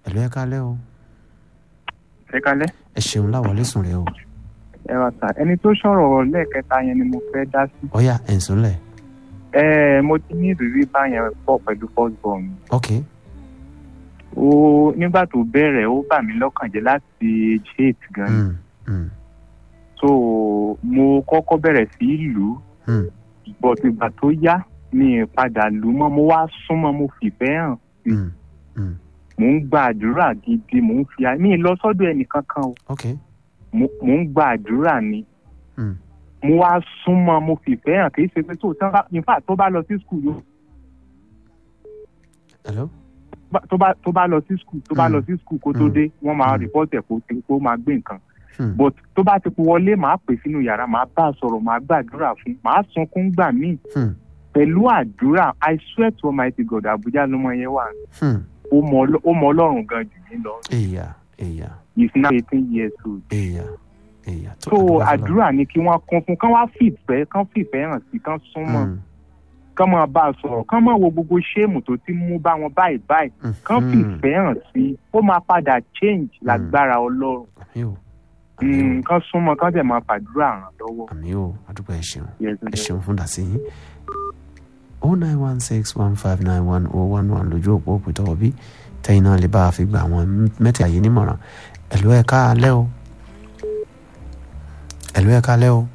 ẹ̀lú ẹ kálẹ́ o ẹ kalẹ́. ẹ ṣeun láwọlé sùn rẹ o ẹ wá sà ẹni tó sọ̀rọ̀ lẹ́ẹ̀kẹta yẹn ni mo fẹ́ dá sí. ọ̀yà ẹ̀ ń sùn lẹ̀ ẹ mo ti ní ìrírí báyẹn pọ̀ pẹ̀lú first born mi. ok ó nígbà tó bẹ̀rẹ̀ ó bà mí lọ́kàn jẹ́ láti age eight gan ni. mm, mm, so mo kọ́kọ́ bẹ̀rẹ̀ sí í lù ú mm, but ìgbà tó yá mi ì padà lù ú mọ́ mo wá súnmọ́ mo fìfẹ́ hàn mm, mm, mò ń gba àdúrà gidi mò ń fi mi ì lọ sọ́dọ̀ ẹnìkankan o ok mo mò ń gba àdúrà ni mm, mo wá súnmọ́ mo fìfẹ́ hàn kì í ṣe pé tó tán bá in fact tó bá lọ sí school yóò hello bá- tó bá tó bá lọ sí skul tó bá Mm. lọ sí skul kó tó Mm. dé wọn máa Mm. rìpọ́tì ẹ̀ kó tí- kó máa gbé nǹkan mm, but tó bá ti wọlé màá pè sínú yàrá màá bá a sọ̀rọ̀ màá gbàdúrà fún màá sunkún gbà míì mm, pẹ̀lú àdúrà i swear to almighty god abuja ló mọ yẹn wà mm. ó mọ Ọlọ́- ó mọ ọlọ́run gan jù mí lọ èyà èyà he is now eighteen years old èyà èyà tó so àdúrà fọlọ́. àdúrà ni kí wọ́n kún fún kán wá fìfẹ́ kán fìfẹ́ hàn sí kán súnmọ́ Mm, kán máa bá a sọ̀rọ̀ kán máa wo gbogbo ṣéèmù tó ti mú bá wọn báyìí báyìí mm, kán mm. fìfẹ́ hàn sí ó máa padà change lágbára ọlọ́run àmì o àmì o nǹkan súnmọ́ kán dẹ̀ máa fàdúrà ràn lọ́wọ́. àmì o àdúgbò ẹ ṣeun Yes, ẹ yes. ṣeun fún dàsí yín o nine one six one five nine one o one one lójú òpó òpìtọ́ òbí tẹ́yìn náà lè bá a fi gba àwọn mẹ́tẹ̀ẹ̀ta yìí nímọ̀ràn ẹ̀lú ẹ̀ ká alẹ́ o ẹ̀lú ẹ̀ ká alẹ́ o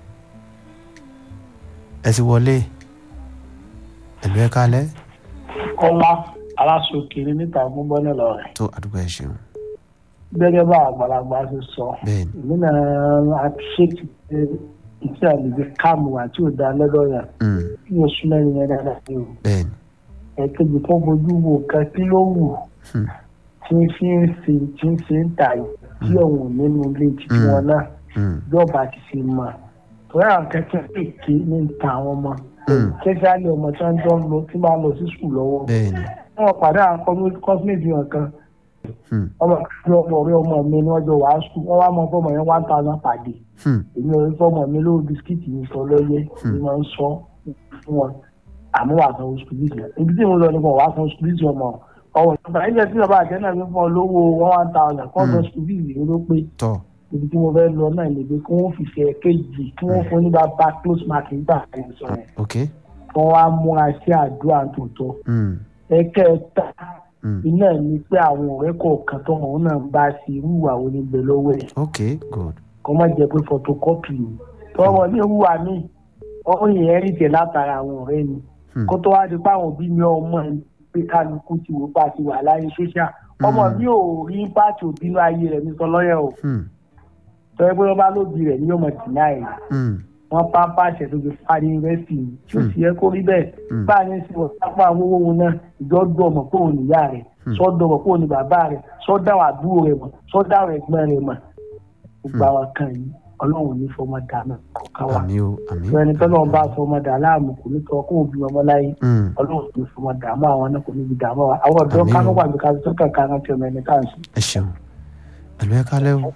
ẹ ti wọlé ẹ̀lú ẹ̀ ká alẹ́ kọ́lá aláṣọkiri níta gbọ́ngbọ́n lọ rẹ̀ tó àdúgbò ẹ ṣeun gẹ́gẹ́ bá àgbàlagbà ṣe sọ bẹ́ẹ̀ ni èmi náà àṣetì pé iṣẹ́ àlejò káàmù àti òdà lọ́dọ̀ yẹn mm, kí oṣù mẹ́rin yẹn dáadáa sí o bẹ́ẹ̀ ni ẹ̀kejì tó fojú wo kan tí ló wù Hmm. tí ń fi ń ṣe tí ń ṣe ń tà yìí tí òun nínú ilé títí Hmm. wọn náà mm, ìjọba ti ṣe mọ̀ torí àwọn kẹ́kẹ́ èké ní ta àwọn ọmọ mm, kẹ́kẹ́ ọmọ tí wọ́n jọ ń lọ tí máa lọ sí sùkúl lọ́wọ́ bẹ́ẹ̀ ni wọ́n pàdé àwọn kọ́símẹ́tì wọn kan mm, ọmọ kan ọmọ ọ̀rẹ́ ọmọ mi ni wọ́n jọ wàá sùn wọ́n wá mọ fọmọ yẹn one thousand per day mm, èmi ò rí fọmọ mi lówó bisikíìtì mi sọ lọ́yẹ́ Hmm. mi máa ń sọ fún wọn àmọ́ wàá san oṣù bíìsì ibi tí mo lọ nípa wàá san oṣù bíìsì ọmọ ọwọ́ ìjọba ilẹ̀ tí bàbá àjẹ́ náà fi fún ọ lówó one thousand kọ́ san Hmm. oṣù bíìsì mi ló pé tọ́ ibi tí mo fẹ́ lọ náà lè gbé kí wọ́n fìfẹ́ kéjì kí wọ́n fún ní bàbá close mark nígbà tí mo sọ yẹn ok kí wọ́n wá múra sí àdúrà tòótọ́ mm, ẹ̀kẹta mm, iná ní pé àwọn ọ̀rẹ́ kọ̀ọ̀kan tó wọn náà ń bá ṣe irú ìwà wo ní bẹ lọ́wọ́ ẹ̀ ok good kọ́ má jẹ́ pé photocopy ni tọ́wọ́ ní ìwà mi ọ̀hún yẹn rí tẹ̀ látara àwọn ọ̀rẹ́ mi Hmm. kó tó wá di pé àwọn òbí mi ọmọ ẹ̀ pé kálukú ti wò pa ti wà láyé ṣóṣà ọmọ Hmm. mi ò rí pàtó òbínú ayé rẹ̀ mi sọ lọ́yẹ̀ o mm, tọ́wọ́ pé wọ́n bá lóbi rẹ̀ ní ọmọ tì náà ẹ̀ mm, wọ́n pápá àṣẹ tó fi parí yunifásitì ni tí ó sì yẹ kó rí bẹ́ẹ̀ Hmm. bá a ní sí wọn sápá àwọn owó wọn náà ìjọ dùn ọmọ kó òun níyà rẹ̀ Hmm. sọ́dọ̀ ọmọ kó òun ní bàbá rẹ̀ sọ́dọ̀ àwọn àbúrò rẹ̀ mọ̀ sọ́dọ̀ àwọn ẹ̀gbọ́n rẹ̀ mọ̀ gbogbo àwọn kan yìí ọlọ́run ní fọmọ dáná kọ̀ọ̀kan wa àmì o àmì fún ẹni tọ́lọ́run bá fọmọ dà láàmú kò ní tọ́ kó òbí ọmọ láyé mm, ọlọ́run ní fọmọ dààmú àwọn náà kò ní bí dààmú wa àwọn ọ̀dọ́ Àmín o. kánú wà ní kájú tó kàkà náà tí ọmọ ẹni káàsì. ẹ ṣeun ẹ̀lú ẹ̀ ká alẹ́ o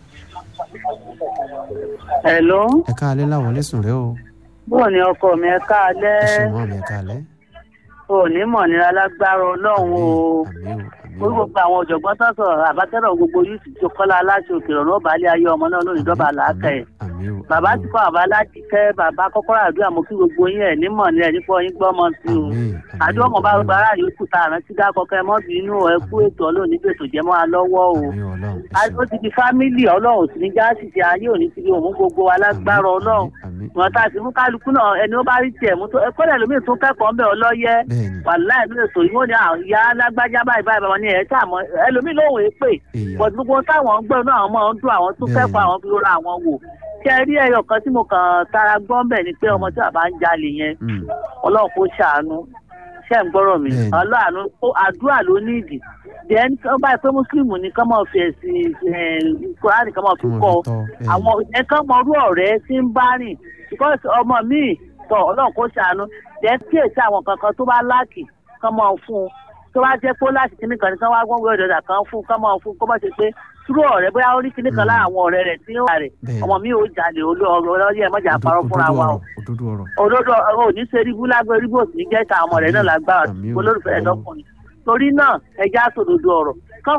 Hello. ẹ̀ ká alẹ́ láwọlé sùn rẹ o bó ni ọkọ mi ẹ ẹ káalẹ́ ṣeun mọ́ mi ẹ̀ ká alẹ́ òní mọ̀ nira lágbára ọlọ́run o àmì o àmì o gbogbo àwọn ọ̀jọ̀gbọ́n tó sọ̀rọ̀ àbátẹ́rọ̀ gbogbo yìí ti kọ́lá aláṣẹ òkè ọ̀rọ̀ ọ̀bàlẹ̀ ayé ọmọ náà lórí ìjọba làákà ẹ̀ àmì o bàbá ti kọ́ àbá láti kẹ́ bàbá kọ́kọ́rọ́ àdúrà mo kí gbogbo yín ẹ̀ nímọ̀ ní ẹ̀ nípa yín gbọ́mọ sí o àdúrà ọmọ bá gbogbo aráàlú kù tá àrántí dákọ kẹ́ mọ́ bínú ẹ kú ètò ọlọ́ọ̀ni gbèsò jẹ́ mọ́ wa lọ́wọ́ o àmì ọlọ́run ẹ a- ṣeun ó ti di fámìlì ọlọ́run sì ní jáàsì ti ayé òní ti di òun gbogbo wa lágbára ọlọ́run àmì wọn tá a sì mú kálukú náà ẹni ó bá rí tiẹ̀ mú tó ẹ kọ́lẹ̀ lómi tó kẹ́kọ̀ọ́ ń bẹ̀ ọlọ́yẹ bẹ́ẹ̀ ni wàláì ló lè sọ ìwọ ni àwọn ìyá alágbájá báyìí báyìí báyìí ni ẹ tá àmọ́ ẹlòmíì lóhùn èpè èèyàn bọ̀dù gbogbo táwọn ń gbọ́ náà àwọn máa ń dún àwọn tó Bẹ́ẹ̀ni. kẹ́kọ̀ọ́ àwọn fi ra àwọn wò ṣé ẹ rí ẹyọ kan tí mo kàn tara gbọ́ ń bẹ̀ ni pé ọmọ tí bàbá ń jalè yẹn mm, ọlọ́run kò ṣàánú ṣé ń gbọ́rọ̀ mi Bẹ́ẹ̀ni. ọlọ́run àdúrà ló ní ìdí then tó báyìí pé mùsùlùmí ni kán máa fi ẹ̀sìn kúránì kán máa kí fi wọ́n kọ́ fi tọ́ bẹ́ẹ̀ ni. àwọn ẹ̀kan mọ̀rú ọ̀rẹ́ tí ń bá rìn because ọmọ mi tọ ọlọ́run kó ṣàánú jẹ́ kí èsì àwọn kankan tó bá láàkì kán máa fún un tó bá jẹ́ pé ó láti kíní kan ní kán wá gbọ́n wí ọ̀dọ̀dà kan fún un kán máa fún un kó má ṣe pé túrú ọ̀rẹ́ bóyá ó rí kíní kan Mm. lára àwọn ọ̀rẹ́ rẹ̀ tí ó wà rẹ̀ Bẹ́ẹ̀. ọmọ mi ò jalè olóyè ẹ̀ mọ́jà parọ́ fúnra wa o òdodo ọ̀rọ̀ òdodo ò ní ṣe ríbú lágbó ríbú òsì ní jẹ́ ta ọmọ rẹ̀ náà lágbára Àmín o. olólùfẹ́ ẹ̀ lọ́kùnrin torí náà ẹja sòdodo ọ̀rọ̀